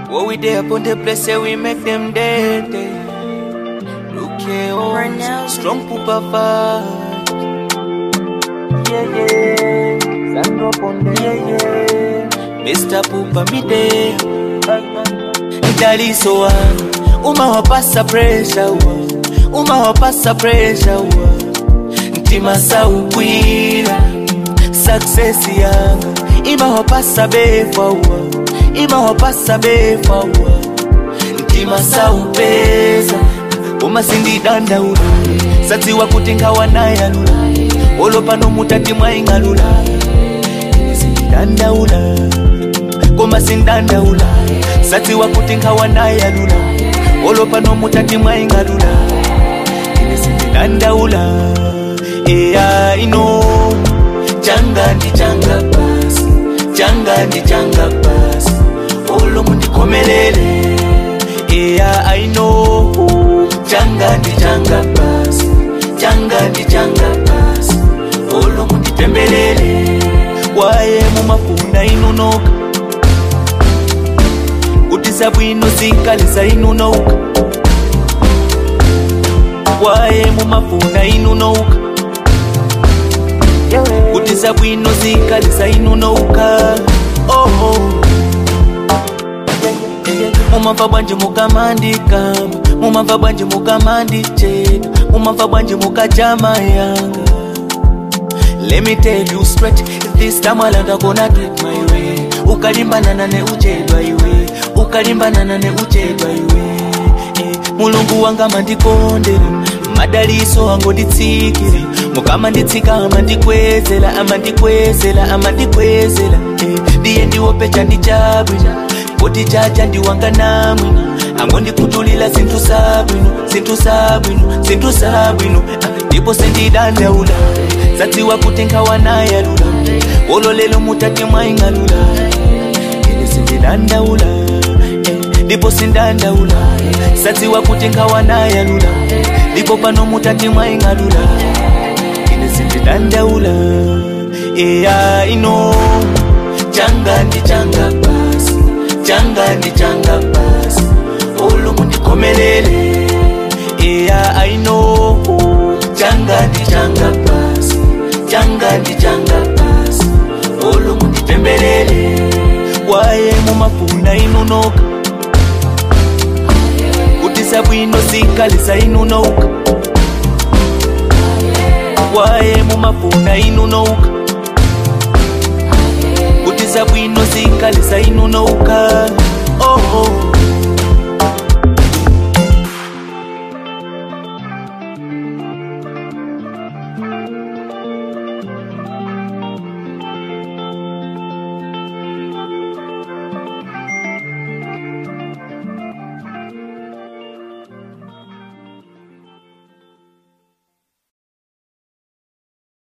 What we there upon the place, say we make them dead. dead. Look here, oh, Brunel. strong pooper fight. Yeah, yeah. Sandro Ponde, yeah, yeah. Mr. Pooper, me there. Idaliso wa, uma wapasa pressure wa, uma wapasa pressure wa. Ntima saukwira, success yanga, ima wapasa befa wa, ima wapasa befa wa. Ntima saupeza, uma sindidandaula, satsiwa kuti nkawanayalula, olopano mutati mwaing'alula, ine sindidandaula koma sindandaula satsiwa kuti nkawanayalula olopano mutati mwaing'alula ine sindidandaula eya ino changa ndi changa basi changa ndi changa basi olo mundikomelele eya aino changa ndi changa basi changa ndi changa basi olo mundipembelele waye mumafuna inunoka kuti zabwino zinkalisa inunouka waye mumafuna inunouka kuti zabwino zinkalisa inunouka oh, oh. mumamva bwanje mukamandikamba mumamva bwanje mukamandicheka mumamva bwanje mukajama yanga Let me tell you straight, this time alanda gonna do it my way. Ukalimbanana ne uchedwa iwe, ukalimbanana ne uchedwa iwe. Eh, mulungu wanga mandikondera, madaliso angonditsikira. Mukama nditsika amandikwezela, amandikwezela, amandikwezela. Eh, ndiye ndiwopecha ndichabwino, kuti chacha ndiwanga namwino. angondikutulila zinthu zabwino, zinthu zabwino, zinthu zabwino. Ah, ndipo sindidandaula zadziwa kuti nkawanayalula olo lelo mutati mwaing'alula ine sindidandaula eh, ndipo sindandaula zadziwa kuti nkawanayalula ndipo pano mutati mwaing'alula ine sindidandaula eya ino changa ndi changa basi changa ndi changa basi olo mundikomelele eya aino changa ndi changa basi changa ndi changa basi olo mundipembelele waye mumafuna inunoka kuti zabwino zinkalisa inunouka waye mumafuna inunouka kuti zabwino zinkalisa inunouka